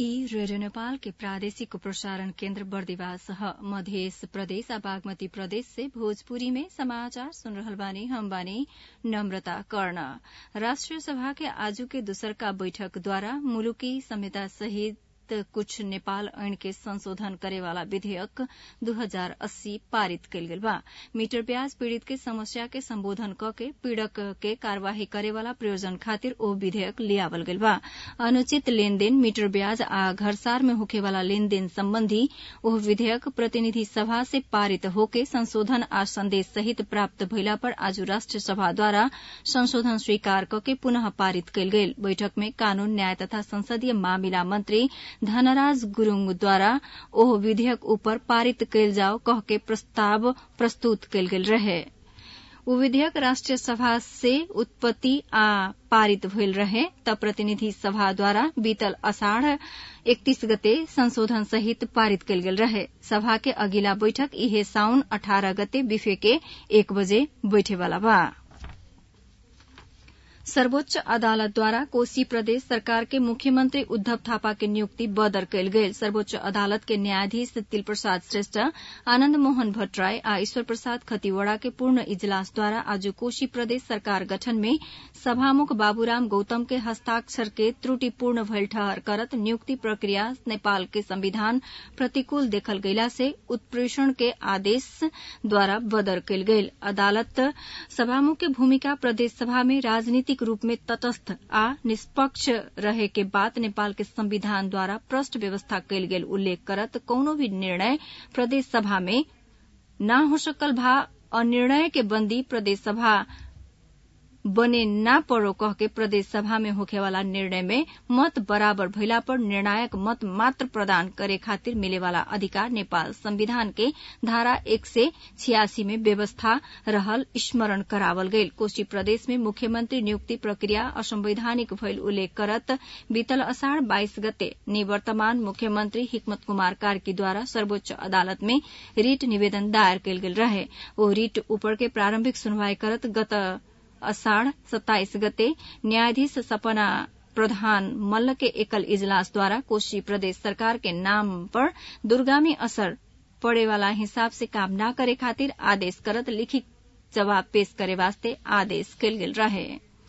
ई रेडियो नेपाल के प्रादेशिक प्रसारण केन्द्र बर्दिवास ह मधेस प्रदेश आ बागमती प्रदेश से भोजपुरी में समाचार सुन रहल बानी हम बानी नम्रता कर्ण राष्ट्रिय सभा के आजू के दूसरका बैठक द्वारा मुलुकी संहिता सहित कुछ नेपाल ऐन के संशोधन करेवाला विधेयक दू हजार अस्सी पारित कयल गेल बा मीटर ब्याज पीड़ित के समस्या के संबोधन क के पीड़क के कार्यवाही करेवाला प्रयोजन खातिर ओ विधेयक लियावल गेल बा अनुचित लेनदेन मीटर ब्याज आ घरसार में होखेवाला लेनदेन सम्बन्धी ओह विधेयक प्रतिनिधि सभा से पारित होके संशोधन आ संदेश सहित प्राप्त भइला पर आज राष्ट्रिय सभा द्वारा संशोधन स्वीकार कके पुनः पारित कयल गेल बैठक में कानून न्याय तथा संसदीय मामिला मन्त्री धनराज गुरूङद्वारा ओह विधेयक उपर पारित कयल जाओ कह के प्रस्ताव प्रस्तुत कयल गेल रहे ऊ विधेयक राष्ट्रिय सभा से उत्पत्ति आ पारित भइल रहे त प्रतिनिधि सभा द्वारा बीतल अषाढ़ एकतीस गते संशोधन सहित पारित कयल गेल रहे सभा के अगिला बैठक इहे साउन अठारह गते बिफे के एक बजे बैठेवाला बा सर्वोच्च अदालत द्वारा कोशी प्रदेश सरकार के मुख्यमंत्री उद्धव थापा के नियुक्ति बदर कयल गेल सर्वोच्च अदालत के न्यायाधीश तिल प्रसाद श्रेष्ठ आनन्द मोहन भट्टराय आ ईश्वर प्रसाद खतिवड़ा के पूर्ण इजलास द्वारा आज कोशी प्रदेश सरकार गठन में सभामुख बाबूराम गौतम के हस्ताक्षर के त्रुटिपूर्ण भइल ठहर करत नियुक्ति प्रक्रिया नेपाल के संविधान प्रतिकूल देखल गइला से उत्प्रेषण के आदेश द्वारा बदर कयल गेल अदालत सभामुख के भूमिका प्रदेश सभा में राजनीतिक रूप में तटस्थ आ निष्पक्ष रहे के बात नेपाल के संविधान द्वारा प्रष्ट व्यवस्था कयल गेल उल्लेख करत कौनो भी निर्णय प्रदेश सभा में न हो सकल भा अनिर्णय के बंदी प्रदेश सभा बने ना पड़ो कह के प्रदेश सभा में होखेवाला निर्णय में मत बराबर भइला पर निर्णायक मत मात्र प्रदान करे खातिर मिलेवाला अधिकार नेपाल संविधान के धारा एक से छियासी में व्यवस्था रहल स्मरण करावल गईल कोशी प्रदेश में मुख्यमंत्री नियुक्ति प्रक्रिया असंवैधानिक भइल उल्लेख करत बीतल अषाढ़ बाइस गते निवर्तमान मुख्यमंत्री हिकमत कुमार कार्की द्वारा सर्वोच्च अदालत में रिट निवेदन दायर कयल गेल रहे ओ रिट ऊपर के प्रारंभिक सुनवाई करत गत अषाढ़ सत्ताइस गते न्यायाधीश सपना प्रधान मल्ल के एकल इजलास द्वारा कोशी प्रदेश सरकार के नाम पर दुर्गामी असर पड़ेवाला हिसाब से काम न करे खातिर आदेश करत लिखित जवाब पेश करे वास्ते आदेश कयल गेल रहे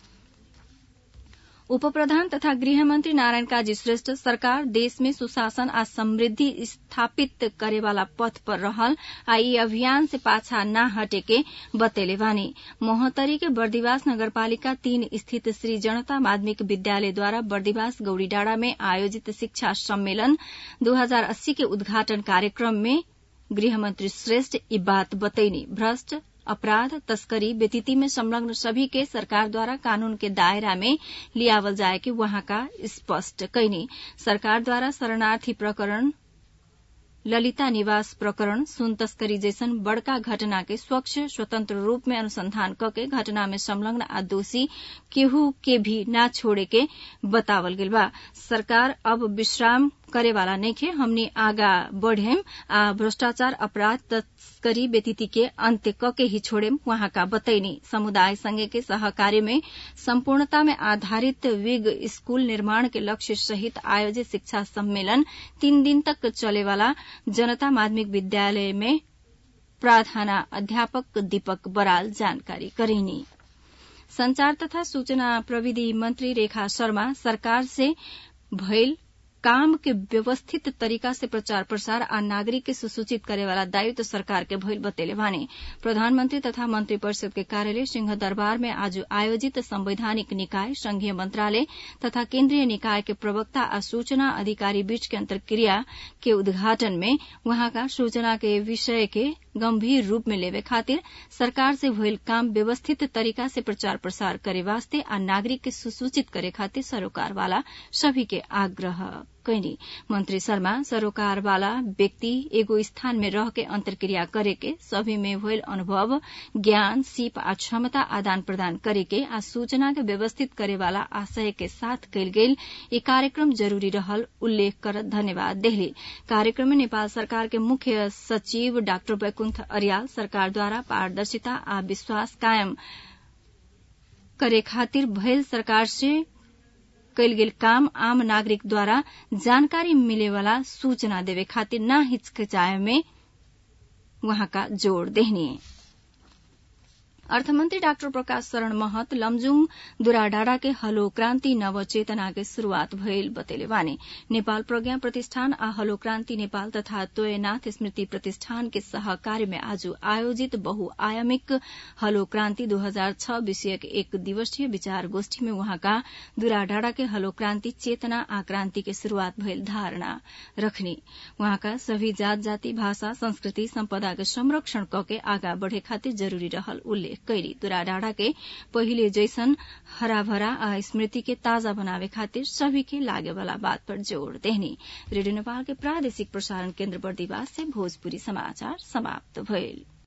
उप प्रधान तथा गृहमंत्री नारायण काजी श्रेष्ठ सरकार देश में सुशासन आ समृद्धि स्थापित करेवाला पथ पर रहल आ ई अभियान से पाछा न हटे के बतेले बानी मोहतरी के बर्दिवास नगरपालिका तीन स्थित श्री जनता माध्यमिक विद्यालय द्वारा बर्दिवास गौड़ीडाँडा में आयोजित शिक्षा सम्मेलन दू हजार अस्सी के उद्घाटन कार्यक्रम में गृहमंत्री श्रेष्ठ ई बात बतैनी भ्रष्ट अपराध तस्करी व्यतीति में संलग्न सभी के सरकार द्वारा कानून के दायरा में लियावल जाए के वहां का स्पष्ट कैनी सरकार द्वारा शरणार्थी प्रकरण ललिता निवास प्रकरण सुन तस्करी जैसन बड़का घटना के स्वच्छ स्वतंत्र रूप में अनुसंधान कके घटना में संलग्न आ दोषी केहू के भी न छोड़े के बतावल गेल बा सरकार अब विश्राम करे वाला नइखे हमनी आगा बढ़ेम आ भ्रष्टाचार अपराध तस्करी व्यतीति के अंत्य कके ही छोड़ेम वहां का बतैनी समुदाय संघ के सहकार्य में संपूर्णता में आधारित विग स्कूल निर्माण के लक्ष्य सहित आयोजित शिक्षा सम्मेलन तीन दिन तक चले वाला जनता माध्यमिक विद्यालय में प्राधाना अध्यापक दीपक बराल जानकारी करेनी संचार तथा सूचना प्रविधि मंत्री रेखा शर्मा सरकार से भइल काम के व्यवस्थित तरीका से प्रचार प्रसार आ नागरिक के सुसूचित करे वाला दायित्व सरकार के भइल बतेले बानी प्रधानमंत्री तथा मंत्री परिषद के कार्यालय सिंह दरबार में आज आयोजित संवैधानिक निकाय संघीय मंत्रालय तथा केन्द्रीय निकाय के प्रवक्ता आ सूचना अधिकारी बीच के अंतर्क्रिया के उद्घाटन में वहां का सूचना के विषय के गंभीर रूप में लेवे खातिर सरकार से भइल काम व्यवस्थित तरीका से प्रचार प्रसार करे वास्ते आ नागरिक के सुसूचित करे खातिर सरोकार वाला सभी के आग्रह कैनी मंत्री शर्मा सरोकार वाला व्यक्ति एगो स्थान में रह के अंतर्क्रिया करे के सभी में भइल अनुभव ज्ञान सीप आ क्षमता आदान प्रदान करे के आ सूचना के व्यवस्थित करे वाला आशय के साथ कयल गेल ई कार्यक्रम जरूरी रहल उल्लेख करत धन्यवाद देहली कार्यक्रम में नेपाल सरकार के मुख्य सचिव डाक्टर वैकुंठ अरियाल सरकार द्वारा पारदर्शिता आ विश्वास कायम करे खातिर भइल सरकार से कैल गेल काम आम नागरिक द्वारा जानकारी मिलेवाला सूचना देवे खातिर न हिचकिचाए में वहाँका जोड़ देहनी अर्थमन्त्री डाक्टर प्रकाश शरण महत लमजुङ दुराडाँडा के हलो क्रान्ति नवचेतना के शुरूआत भइल बतेले बानी नेपाल प्रज्ञा प्रतिष्ठान आ हलो क्रान्ति नेपाल तथा तोयनाथ स्मृति प्रतिष्ठान के सहकार्य में आज आयोजित बहुआयामिक हलो क्रान्ति दो हजार छ विषयक एक दिवसीय विचार गोष्ठी में वहाँका दुराडाँडा के हलो क्रान्ति चेतना आ क्रान्ति के शुरूआत भइल धारणा रखनी वहाँका सभी जात जाति भाषा संस्कृति सम्पदा के संरक्षण कके आगा बढ़े खातिर जरूरी रहल उल्लेख कैली दुराडाँडा के पहिले जैसन हराभरा आ स्मृति के ताजा बनावे खातिर सभी के लागे वाला बात पर जोड़ देहनी रेडियो नेपाल के प्रादेशिक प्रसारण केन्द्र बर्दिवास से भोजपुरी समाचार समाप्त भइल